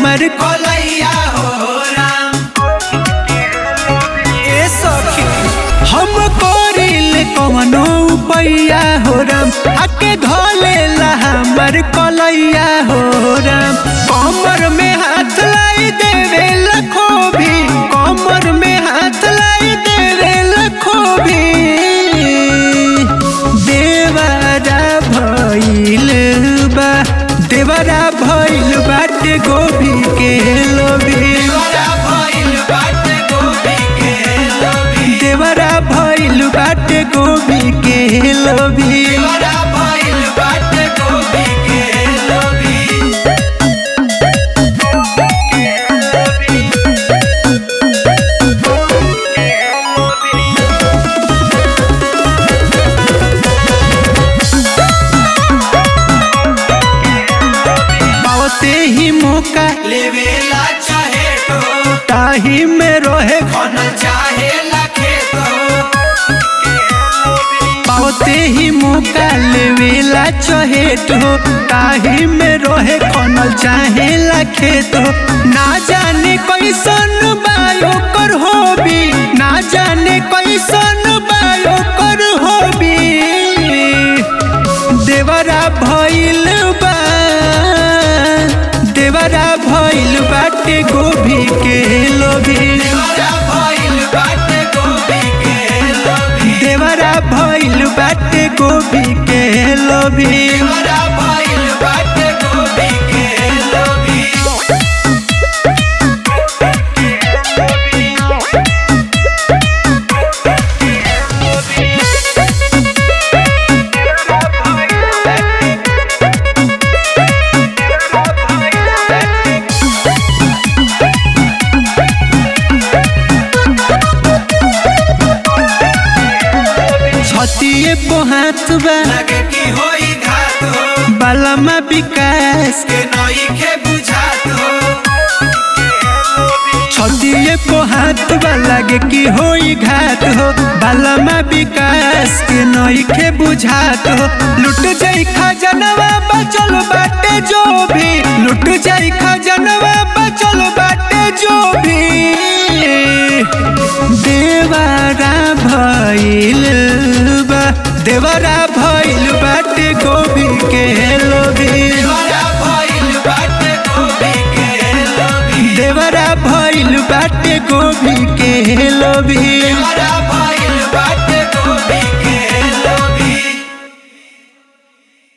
हमर कलैया हो राम ए सखी हम करिल कवनो पैया हो राम आके घोले ला हमर कलैया हो राम कमर में हाथ लाई देवे लखो भी कमर में हाथ लाई देवे लखो भी देवरा भइल बा देवरा भइल बाटे गोभी के लोभी देवरा भइल बाटे गोभी के लोभी देवरा भइल बाटे गोभी के लोभी देवरा भइल बाटे गोभी के लोभी पावते ही मौका लेवेला चाहे तो ताही में रोहे कौन चाहे लखे तो पावते ही मौका लेवेला चहेट हो ताही में रोहे खनल चाहे खेत हो ना जाने कैसन बायो कर होबी ना जाने कैसन बायो कर होबी देवरा भइल बा देवरा भइल बाटे गोभी के लोभी देवरा भइल बाटे गोभी के लोभी देवरा भइल बाटे गोभी के लोभी देवरा भइल बाटे गोभी के लोभी छतिए पोहात बा लगे की होई घात हो बालमा विकास के नई के बुझात हो छतिए पोहात बा लागे कि होई घात हो बालमा विकास के नइखे बुझात हो लुट जाई खजनवा बचल बाटे जो भी लुट जाई खजनवा बचल बाटे जो भी देवरा भइल बा देवरा भइल बाटे गोभी के लोभी देवरा भइल बाटे गोभी के लोभी देवरा भइल बाटे गोभी के लोभी देवरा